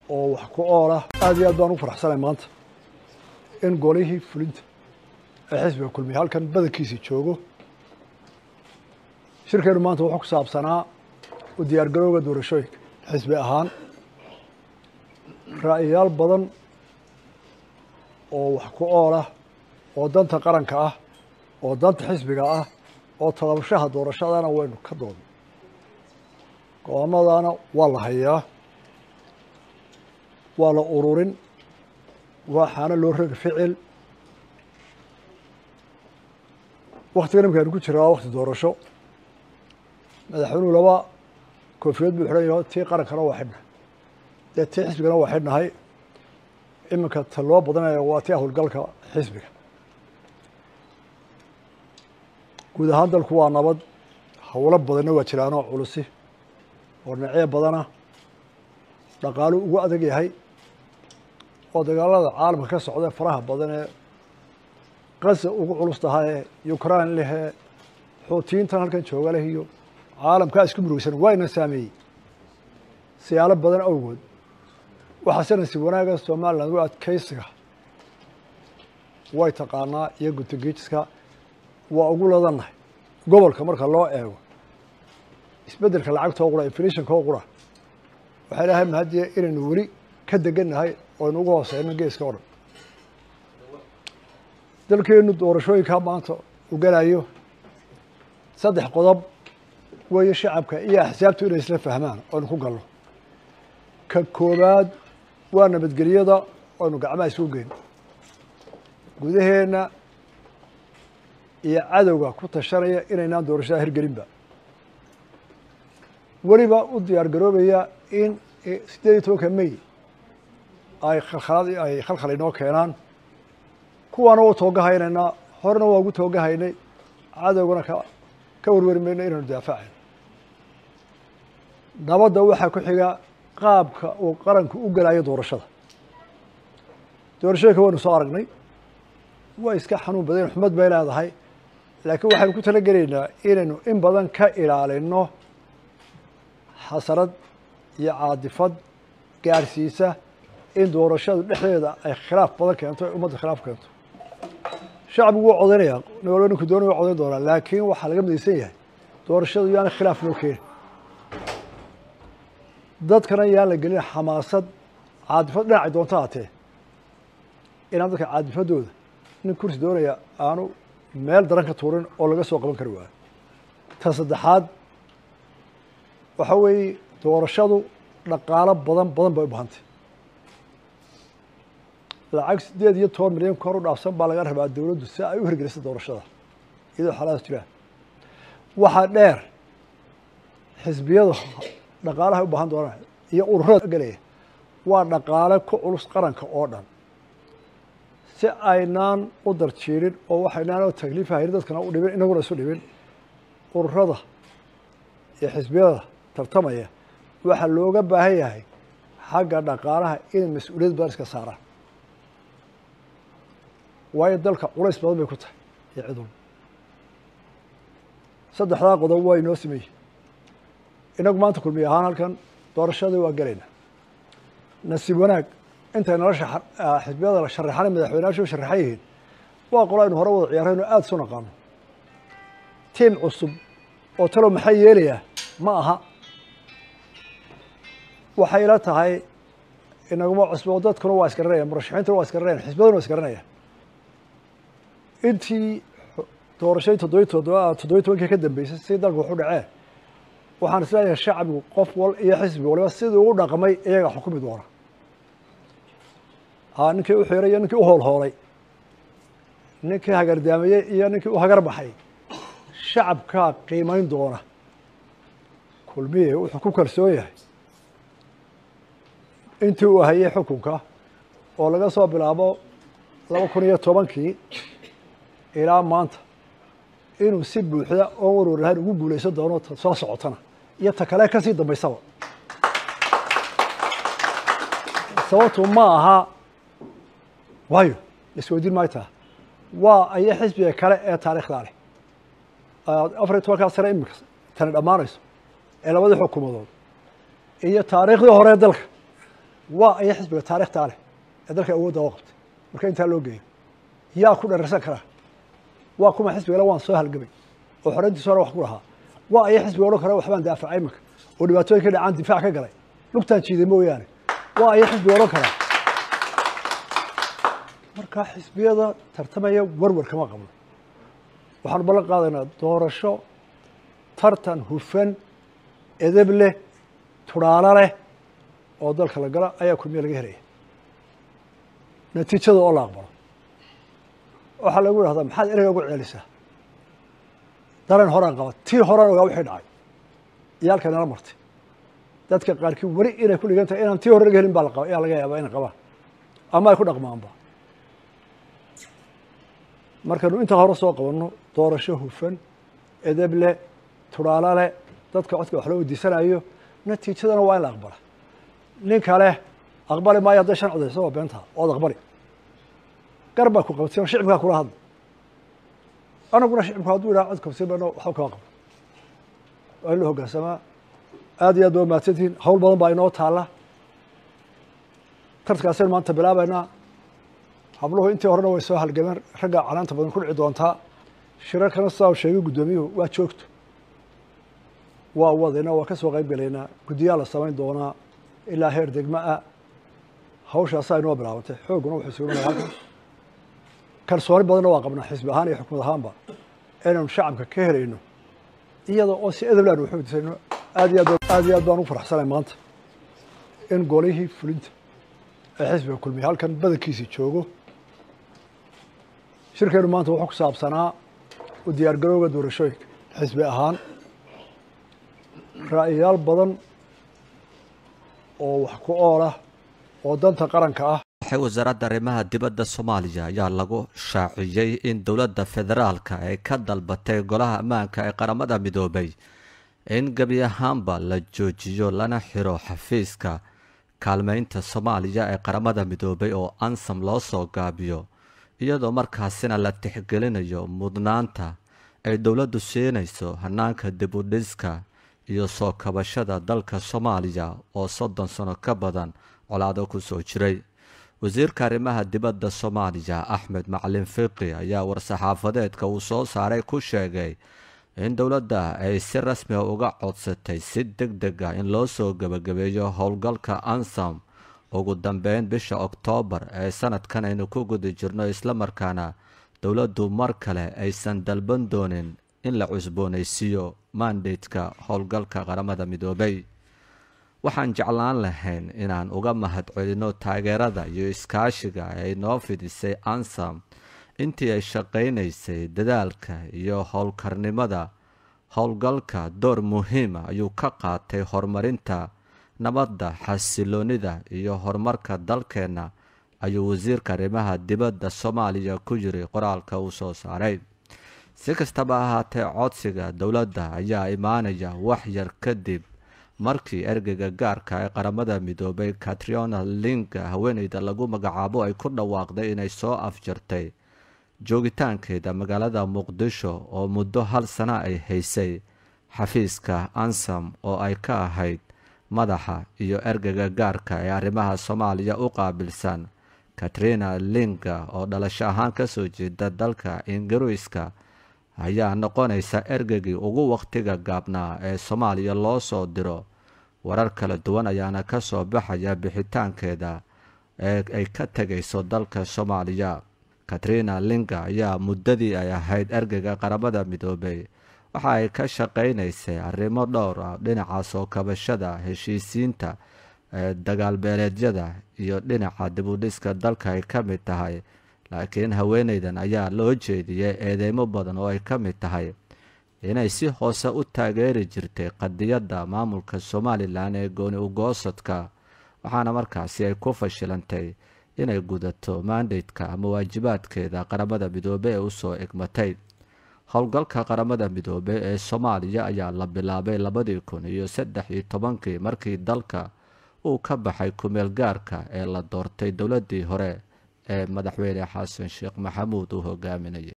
oo wax ku ool ah aad iyo aad baan ugu faraxsanay maanta in golihii fulinta ee xisbiga kulmiya halkan badankiisii joogo shirkeenu maanta wuxuu ku saabsanaa u diyaar garowga doorashooyinka xisbi ahaan ra'yayaal badan oo wax ku ool ah oo danta qaranka ah oo danta xisbiga ah oo tadabashaha doorashadana waynu ka doodnay go-aamadana waa la hayaa waa la ururin waxaana loo rogi ficil waktigan imikaanu ku jiraa wakti doorasho madaxweynuhu laba koofiyad buu xidhan yaho tii qarankana waa xidhnahay dee tii xisbigana waa xidhnahay iminka ta loo badanaya waa tii howlgalka xisbiga guud ahaan dalku waa nabad howlo badanna waa jiraanoo culusi oo dhinacyo badana dhaqaalu ugu adag yahay oo dagaalada caalamka ka socda faraha badan ee gaza ugu culus tahay ee ukraine lehee xuutiyiintan halkan jooga leh iyo caalamkaa isku murugsan wayna saameeyey siyaalo badan awgood waxaase nasiib wanaaga somaliland u adkeysiga way taqaanaa iyo gutogejiska waa ugu ladannahay gobolka marka loo eego isbeddelka lacagtoo qura inflationkoo qura waxay lahay mahadiye inaynu weli ka degannahay oynu uga hooseyno geeska o dhan dalkeenu doorashooyinka maanta u gelayo saddex qodob weeye shacabka iyo axsaabtu inay isla fahmaan oynu ku galno ka koowaad waa nabadgelyada oynu gacmaha isugu geyn gudaheenna iyo cadowga ku tashanaya inaynaan doorashada hirgelinba weliba u diyaar garoobaya in siddeed iyo tobanka may ay khalkhalaad ay khalkhal inoo keenaan kuwaana waa toogahaynaynaa horena waa ugu toogahaynay cadowgana ka ka warwari mayno inaynu daafacayno nabadda waxaa ku xiga qaabka uu qaranku u gelayo doorashada doorashooyinka waynu soo aragnay waa iska xanuun badan xumad bay leedahay laakiin waxaynu ku tala gelaynaa inaynu in badan ka ilaalino xasarad iyo caadifad gaarsiisa in doorashadu dhexdeeda ay khilaaf badan keento ay ummadda khilaaf keento shacbigu wuu codaynayaa nolo ninku doonay waa codayn doonaa laakiin waxaa laga midaysan yahay doorashadu yaana khilaaf loo keeni dadkana yaan la gelin xamaasad caadifad dhinacay doonto haatee inaan dadka caadifadooda nin kursi doonaya aanu meel daran ka tuurin oo laga soo qaban kari waayo ta saddexaad waxa weeye doorashadu dhaqaalo badan badan bay u bahantay lacag siddeed iyo toban milyan kor u dhaafsan baa laga rabaa dowladdu si ay u hirgelisa doorashada iyadoo xalaadaas jiraan waxaa dheer xisbiyadu dhaqaalaha u baahan doonaan iyo ururada gelaya waa dhaqaale ku culus qaranka oo dhan si aynaan u darjiirin oo waxaynaan oo takliifa haynin dadkana u dhibin inaguna isu dhibin ururada iyo xisbiyada tartamaya waxaa looga baahan yahay xagga dhaqaalaha inay mas-uuliyad badan iska saaraan waayo dalka culays badan bay ku tahay iyo cidun saddexdaa qodob waa inoo sameeyey inagu maanta kulmiy ahaan halkan doorashadii waa gelaynaa nasiib wanaag intay nolosha xisbiyada la sharaxana madaxweyneyaashu sharaxan yihiin waa qolo aynu hore wada ciyaarayno aada isu naqaano tiim cusub oo talow maxay yeelayaa ma aha waxay ila tahay inaguma cusbo dadkuna waa isgaranaya murashaxiintuna waa isgaranaya xisbiyaduna waa isgaranaya intii doorashadii toddobiy toddoba toddobiy tobankii ka dambeysay si dalku waxu dhaceen waxaan isleeyahay shacbigu qof wal iyo xisbi waliba sidii ugu dhaqmay iyaga xukumi doona ha ninkii u xiray iyo ninkii u hoolhoolay ninkii hagardaameyey iyo ninkii u hagar baxay shacabkaa qiimayn doona kulmiye wuxuu ku kalsoon yahay intii uu hayay xukunka oo laga soo bilaabo laba kun iyo tobankii ilaa maanta inuu si buuxda oon warwar lahayn ugu guulaysan doono soo socotana iyo ta kale kasii dambaysaba sababtu ma aha waayo isweydiin maayo taa waa aya xisbiga kale ee taariikhdaa leh afar iyo tobankaa sane imika tani dhammaanayso ee labadii xukuumadood iyo taariikhdii hore ee dalka waa aya xisbiga taarikhtaa leh ee dalka awoodda oo qabtay marka intaa loo geeyo yaa ku dhararsan karaa waa kuma xisbigale waan soo halgamay oo xoreyntiisa hore wax ku lahaa waa aya xisbiga odhan kara waxbaan daafacay imanka oo dhibaatooyin ka dhacaan difaac ka galay lugtaan jiiday mooyaane waa aya xisbiga odhan karaa marka xisbiyada tartamaya warwar kama qabno waxaanu ballan qaadaynaa doorasho tartan hufan edeb leh tudhaalo leh oo dalka la gala ayaa kulmiye laga helaya natiijada oo la aqbalo waxaa lagu idhahdaa maxaad ereyga ugu ceelisaa dareen horaan qaba tii horaan ogaa wixii dhacay iyo halka nala martay dadka qaarkii weli inay ku dhigan tahay inaan tii hore laga helin baa laqaba ayaa laga yaabaa inay qabaan ama ay ku dhaqmaanba markaynu intaa hore soo qabanno doorasho hufan edeb leh tudhaalo leh dadka codka wax loo weydiisanayo natiijadana waa in la aqbala nin kale aqbali maayo hadday shan codayso waa beentaa ood aqbali gar baa ku qabtay oo shicibkaa kula hadla anaguna shicibku hadduu idhaha cod kabsi bano waxba kama qabno waa in la hoggaansamaa aad iyo aad ba mahadsantihiin hawl badan baa inoo taalla tartankaasaynu maanta bilaabaynaa habluhu intii horena way soo halgameen ragga canaanta badan ku dhici doontaa shirarkana sidaa uu sheegay guddoomiyuhu waa joogto waa wadayna waa ka soo qayb gelaynaa guddiyaa la samayn doonaa ilaa heer degma ah hawshaasaa inoo bilaabantay xoogguna wuxuu sugnaya halkan kalsooni badanna waa qabnaa xisbi ahaan iyo xukumad ahaanba inaynu shacabka ka helayno iyada oo si edeb laan waxu disayno aad iyo aad aad iyo aad baan ugu faraxsanay maanta in golihii fulinta ee xisbiga kulmiya halkan badankiisii joogo shirkeenu maanta wuxuu ku saabsanaa u diyaargarowga doorashooyinka xisbi ahaan ra'yayaal badan oo wax ku ool ah oo danta qaranka ah waxay wasaaradda arrimaha dibadda soomaaliya ayaa lagu shaaciyey in dowladda federaalka ay ka dalbatay golaha ammaanka ee qaramada midoobay in gebi ahaanba la joojiyo lana xiro xafiiska kaalmeynta soomaaliya ee qaramada midoobay oo ansam loo soo gaabiyo iyadoo markaasina la tixgelinayo mudnaanta ay dowladdu siinayso hanaanka dibudhiska iyo soo kabashada dalka soomaaliya oo soddon sano ka badan colaado ku soo jiray wasiirka arrimaha dibadda soomaaliya axmed macalin fiqi ayaa war-saxaafadeedka uu soo saaray ku sheegay in dowladda ay si rasmiga uga codsatay si deg deg ah in loo soo gebagabeeyo howlgalka ansam ugu dambeyn bisha oktoobar ee sanadkan aynu ku guda jirno islamarkaana dowladdu mar kale aysan dalban doonin in la cusboonaysiiyo mandateka howlgalka qaramada midoobay waxaan jeclaan lahayn inaan uga mahadcelinno taageerada iyo iskaashiga ay noo fidisay ansam intii ay shaqaynaysay dadaalka iyo howlkarnimada howlgalka door muhiima ayuu ka qaatay horumarinta nabadda xasiloonida iyo horumarka dalkeenna ayuu wasiirka arrimaha dibadda soomaaliya ku yiri qoraalka uu soo saaray si kastaba ahaatee codsiga dowladda ayaa imaanaya wax yar kadib markii ergeyga gaarka ee qaramada midoobay katriona linga haweeneyda lagu magacaabo ay ku dhawaaqday inay soo afjartay joogitaankeeda magaalada muqdisho oo muddo hal sana ay haysay xafiiska ansam oo ay ka ahayd madaxa iyo ergeyga gaarka ee arrimaha soomaaliya u qaabilsan katrina linga oo dhalasho ahaan kasoo jeeda dalka ingiriiska ayaa noqonaysa ergeygii ugu wakhtiga gaabnaa ee soomaaliya loo soo diro warar kala duwan ayaana ka soo baxaya bixitaankeeda ee ay ka tegayso dalka soomaaliya katrina linga ayaa muddadii ay ahayd ergeyga qaramada midoobay waxa ay ka shaqaynaysay arrimo dhowr ah dhinaca soo kabashada heshiisiinta ee dagaalbeeleedyada iyo dhinaca dibudhiska dalka ay ka mid tahay laakiin haweeneydan ayaa loo jeediyey eedeymo badan oo ay ka mid tahay inay si hoose u taageeri jirtay qadiyadda maamulka somalilan ee gooni ugoosadka waxaana markaasi ay ku fashilantay inay gudato mandatka ama waajibaadkeeda qaramada midoobe ee usoo egmatay howlgalka qaramada midoobe ee soomaaliya ayaa la bilaabay labadii kun iyo saddex iyo tobankii markii dalka uu ka baxay kumeel gaarka ee la doortay dowladdii hore ee madaxweyne xasan sheekh maxamuud uu hogaaminayay